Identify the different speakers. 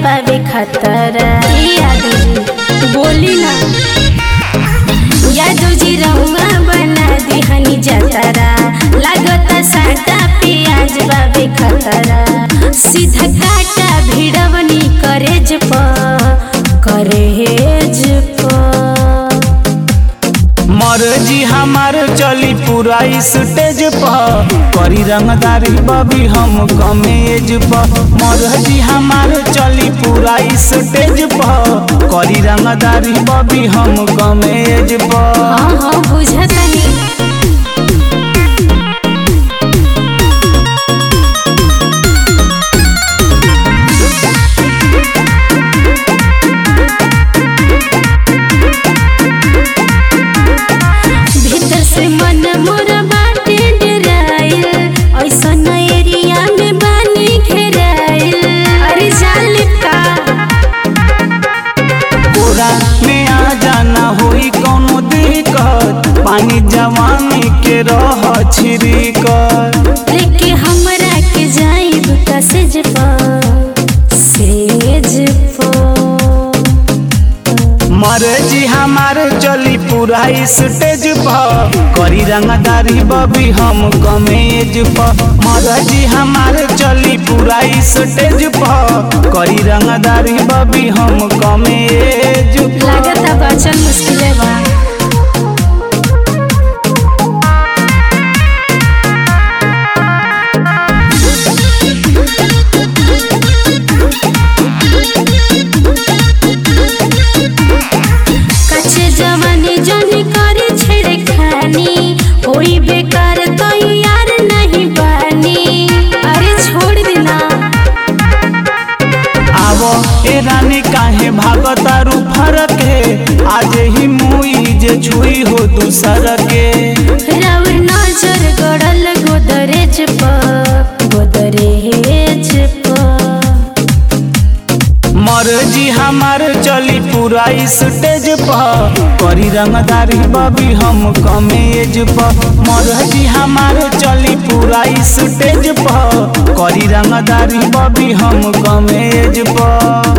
Speaker 1: बाबे खतरा यादू जी बोली ना यादू जी रहुआ बना दिहनी जतरा लागत साटा पियाज बाबे खतरा सीधा काटा भिड़वनी करेज प करेज प
Speaker 2: मर्जी हमार चली पूरा स्टेज पर करी रंगदारी बबी हम कमेज पर मर्जी हमार चली पूरा स्टेज पर करी रंगदारी बबी हम कमेज पर
Speaker 1: हाँ हाँ बुझतनी भीतर से मन मोरा बाटे डराइल ऐसन एरिया में बानी घेराइल अरे जान का
Speaker 2: पूरा में आ जाना होई कोनो दिक्कत पानी जवानी के रह छिड़कत
Speaker 1: लेके हमरा के जाइब का सेज पर सेज पर
Speaker 2: मर्जी हमार चली पूरा स्टेज पर करी रंगदारी बबी हम कमेज पर मर्जी हमार चली पूरा स्टेज पर करी रंगदारी बबी हम कमेज पर
Speaker 1: लागत बचल मुश्किल बा कच्चे जवानी जनी करे छेड़े खानी होई बेकार तो यार नहीं बानी अरे छोड़ देना
Speaker 2: आवो ए रानी काहे भागतारू फरक है आज ही मुई जे छुई हो दूसर के
Speaker 1: राउर नजर गड़ल गोदरेज पर गोदरेज पर
Speaker 2: मर्जी हमार चली पूरा स्टेज पर करी रंगदारी बबी हम कमेज पर मर्जी हमार चली पूरा स्टेज पर करी रंगदारी बबी हम कमेज पर